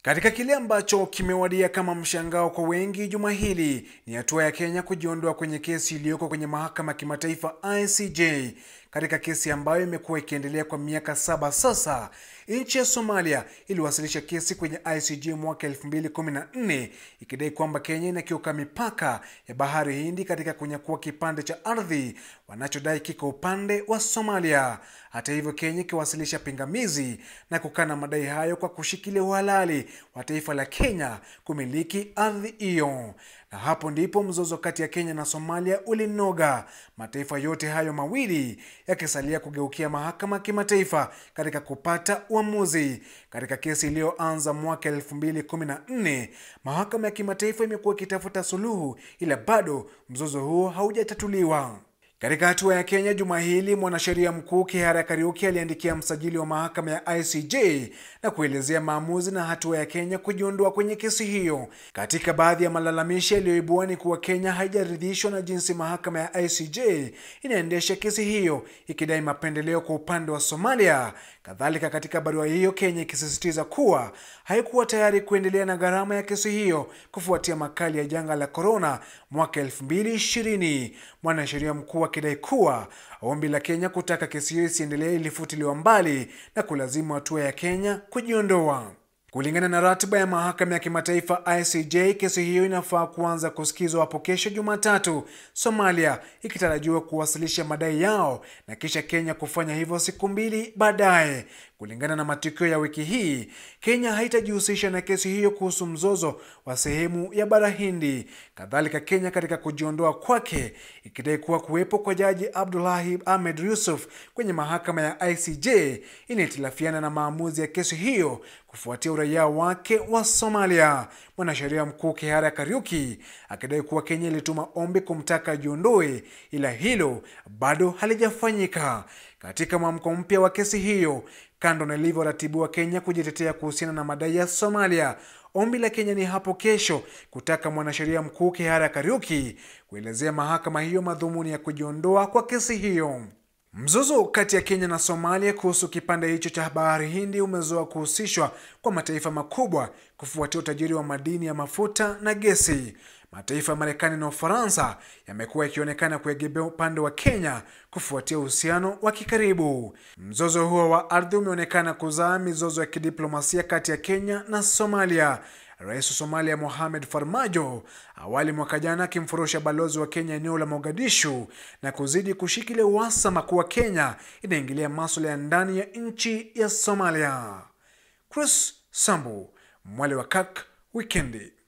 Katika kile ambacho kimewadia kama mshangao kwa wengi juma hili ni hatua ya Kenya kujiondoa kwenye kesi iliyoko kwenye mahakama ya kimataifa ICJ. Katika kesi ambayo imekuwa ikiendelea kwa miaka saba sasa, nchi ya Somalia iliwasilisha kesi kwenye ICJ mwaka 2014 ikidai kwamba Kenya inakiuka mipaka ya bahari Hindi katika kunyakua kipande cha ardhi wanachodai kiko upande wa Somalia. Hata hivyo, Kenya ikiwasilisha pingamizi na kukana madai hayo kwa kushikilia uhalali wa taifa la Kenya kumiliki ardhi hiyo. Na hapo ndipo mzozo kati ya Kenya na Somalia ulinoga, mataifa yote hayo mawili yakisalia kugeukia mahakama ya kimataifa katika kupata uamuzi. Katika kesi iliyoanza mwaka 2014, mahakama ya kimataifa imekuwa ikitafuta suluhu, ila bado mzozo huo haujatatuliwa. Katika hatua ya Kenya juma hili, mwanasheria mkuu Kihara Kariuki aliandikia msajili wa mahakama ya ICJ na kuelezea maamuzi na hatua ya Kenya kujiondoa kwenye kesi hiyo. Katika baadhi ya malalamishi yaliyoibua ni kuwa Kenya haijaridhishwa na jinsi mahakama ya ICJ inaendesha kesi hiyo, ikidai mapendeleo kwa upande wa Somalia. Kadhalika, katika barua hiyo, Kenya ikisisitiza kuwa haikuwa tayari kuendelea na gharama ya kesi hiyo kufuatia makali ya janga la korona mwaka 2020. Mwanasheria mkuu akidai kuwa ombi la Kenya kutaka kesi hiyo isiendelee ilifutiliwa mbali na kulazimu hatua ya Kenya kujiondoa. Kulingana na ratiba ya mahakama ya kimataifa ICJ, kesi hiyo inafaa kuanza kusikizwa hapo kesho Jumatatu, Somalia ikitarajiwa kuwasilisha madai yao na kisha Kenya kufanya hivyo siku mbili baadaye. Kulingana na matukio ya wiki hii, Kenya haitajihusisha na kesi hiyo kuhusu mzozo wa sehemu ya bara Hindi. Kadhalika, Kenya katika kujiondoa kwake ikidai kuwa kuwepo kwa Jaji Abdullahi Ahmed Yusuf kwenye mahakama ya ICJ inahitilafiana na maamuzi ya kesi hiyo kufuatia uraia wake wa Somalia. Mwanasheria mkuu Kihara Kariuki akidai kuwa Kenya ilituma ombi kumtaka ajiondoe, ila hilo bado halijafanyika. Katika mwamko mpya wa kesi hiyo, kando na ilivyoratibiwa Kenya kujitetea kuhusiana na madai ya Somalia, ombi la Kenya ni hapo kesho kutaka mwanasheria mkuu Kihara Kariuki kuelezea mahakama hiyo madhumuni ya kujiondoa kwa kesi hiyo. Mzozo kati ya Kenya na Somalia kuhusu kipande hicho cha bahari Hindi umezoa kuhusishwa kwa mataifa makubwa kufuatia utajiri wa madini ya mafuta na gesi. Mataifa ya Marekani na Ufaransa yamekuwa yakionekana kuegemea upande wa Kenya kufuatia uhusiano wa kikaribu. Mzozo huo wa ardhi umeonekana kuzaa mizozo ya kidiplomasia kati ya Kenya na Somalia. Rais wa Somalia Mohamed Farmajo awali mwaka jana akimfurusha balozi wa Kenya eneo la Mogadishu na kuzidi kushikilia uhasama kuwa Kenya inaingilia masuala ya ndani ya nchi ya Somalia. Chris Sambu, Mwale wa Kak, Wikendi.